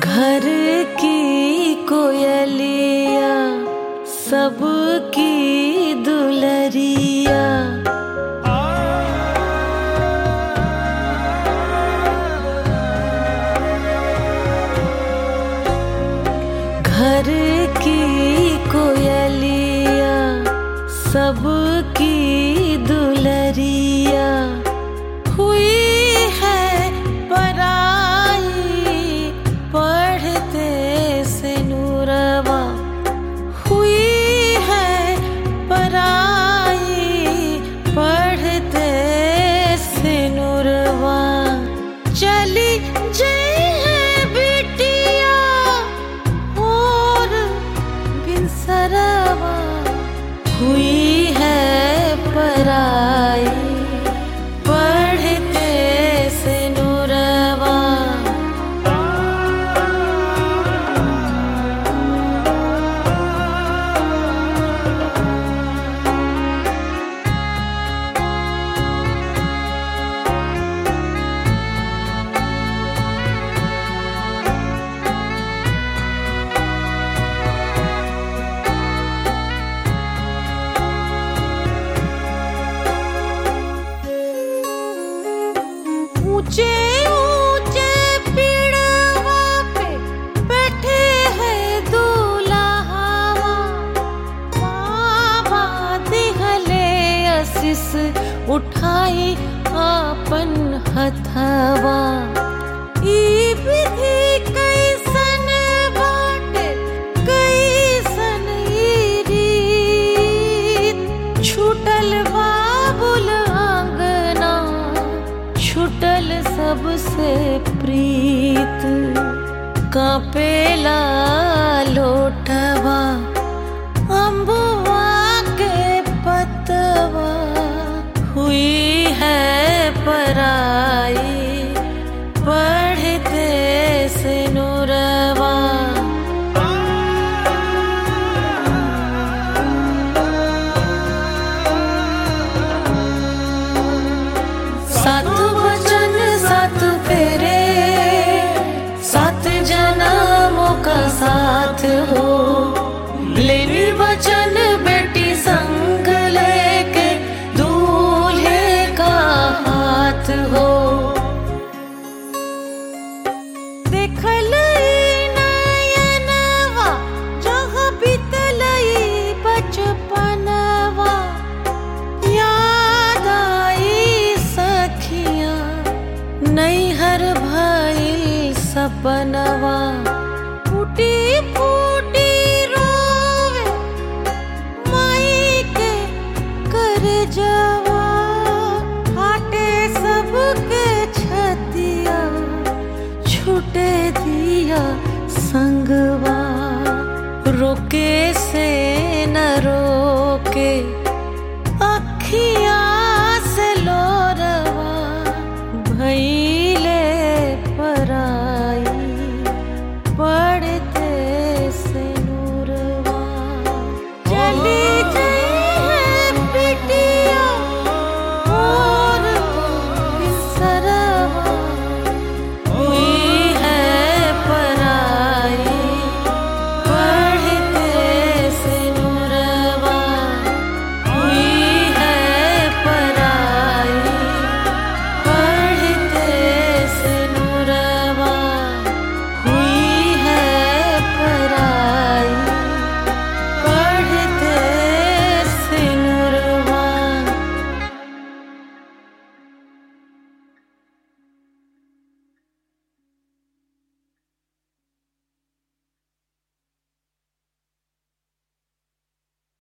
घर की कोयलिया सबकी दुलरिया घर की कोयलिया सबकी दुलरिया हुई है पराई पढ़ते से नूरवा हुई है पराई पढ़ते से नूरवा चली जई है बिटिया और बिनसरवा हुई है पराई पढ़ते से नूरवा ऊंचे ऊंचे पेड़वा पे बैठे हैं दूल्हावा बाबा दिहले असिस उठाई आपन हथवा ई विधि कैसन बाटे कैसन ई रीत छूटल बाबुल आंगना छुटल सबसे प्रीत कापेला लोटवा अम्बुआ के पतवा हुई है पराई पढ़ते से नूरवा सात वचन सात फेरे सात जन्मों का साथ हो लेनी वचन बेटी संग लेके दूल्हे का हाथ हो देखल ई नयनवा जहाँ बीतलई बचपनवा याद आई सखिया नैहर भइल सपनवा फूटी फूटी